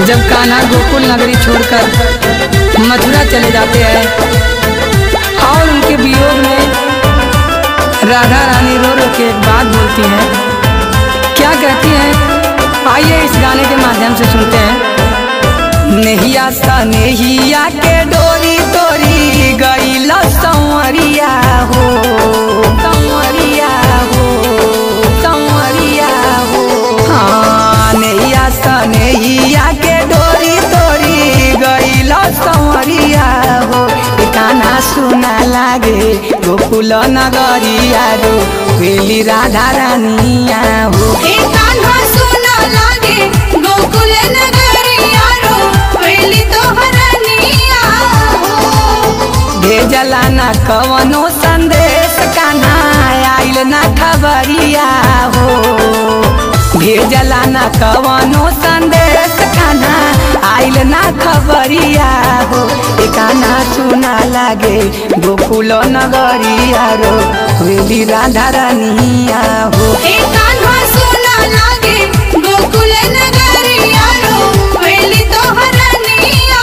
जब कान्हा गोकुल नगरी छोड़कर मथुरा चले जाते हैं और उनके वियोग में राधा रानी रो रो के एक बात बोलती हैं क्या कहती हैं आइए इस गाने के माध्यम से सुनते हैं नहिया सा नहिया के डोरी तोरी गईल संवरिया हो संवरिया हो संवरिया हो हाँ नैया सा नैया के डोरी तोरी गईल संवरिया हो ए कान्हा सुना लागे गोकुल नगरिया रो बेली राधा रानिया हो हे कान्हा सुना लागे गोकुल नगरिया रो वेली तोहरनिया हो भेजला ना कवनो संदेश कान्हा आइल ना खबरिया हो भेजला ना कवनो संदेश कान्हा आइल ना खबरिया हो ए कान्हा सुना लागे गोकुल नगरिया रो वेली राधा रानिया हो हे कान्हा सुना लागे गोकुल नगरिया रो वेली तोहरनिया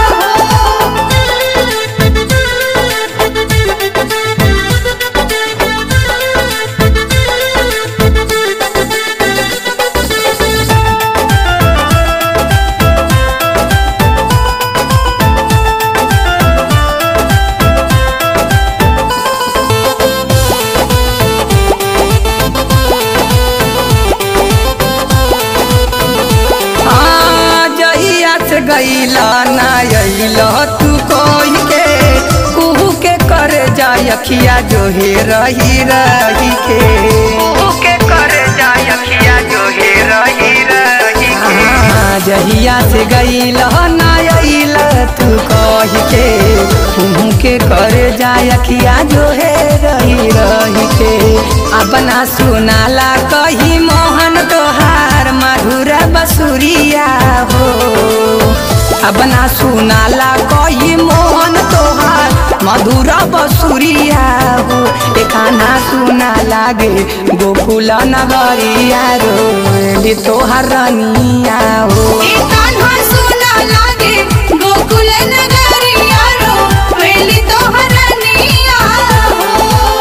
हाँ, जहिया से गईला ना अइला तू कोई के कुहू के कर जाय अखिया जो हे रही रही के कुहू के कर जाय अखिया जो हे रही रही के जहिया से गईला ना अइला तू कही के कुहू के कर जाय अखिया जो हे रही रही के अपना सुनाला कही मोहन तोहार मधुर बसुरिया हो अपना सुनाला कही मोहन तोहार मधुर बसुरिया हो एखाना सुना लागे गोकुल नगरिया रो तोहार रनिया हो हे कान्हा सुना लागे गोकुल नगरिया रो वेली तोहरनिया हो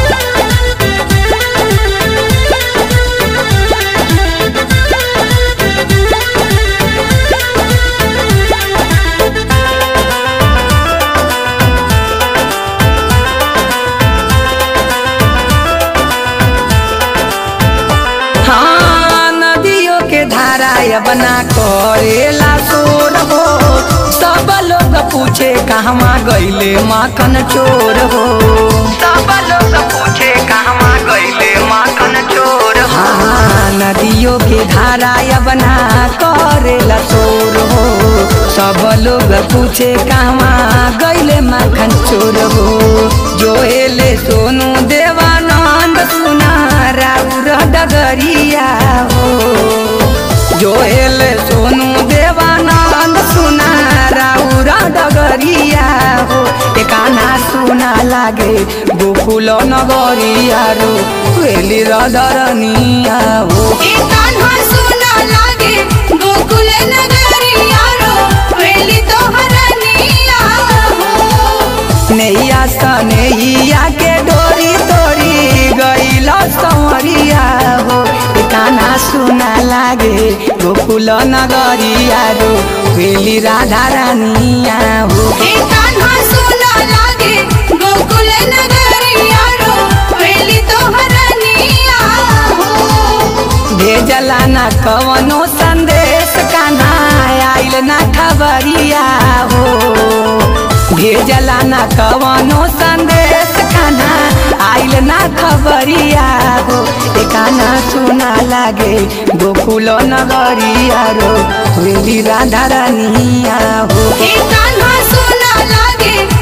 हाँ नदियों के धारा बना करेला शोर हो सब लोग पूछे कहवा गईले माखन चोर हो सब लोग पूछे कहवा गईले माखन चोर हो हाँ नदियों के धारा बना करेला शोर हो सब लोग पूछे कहवा गईले माखन चोर हो जो एले सोनू देवानंद सुना राउर डगरिया हो जो एले सोनू देवानंद सुना राउर डगरिया हो एकाना सुना लागे गोकुल नगरिया रो वेली रदरनिया हो हे कान्हा सुना लागे गोकुल नगरिया रो वेली तोहरनिया हो नैया सा नैया के डोरी तोरी गईल संवरिया हो काना सुना लागे गोकुल नगरिया रो वेली राधा रानिया हो हे कान्हा सुना लागे गोकुल नगरिया रो वेली तोहरनिया हो भेजला ना कवनो संदेश कान्हा आइल ना खबरिया हो भेजला ना कवनो संदेश कान्हा आइल ना खबरिया हो ए कान्हा सुना लागे गोकुल नगरिया रो वेली राधा रानिया हो हे कान्हा सुना लागे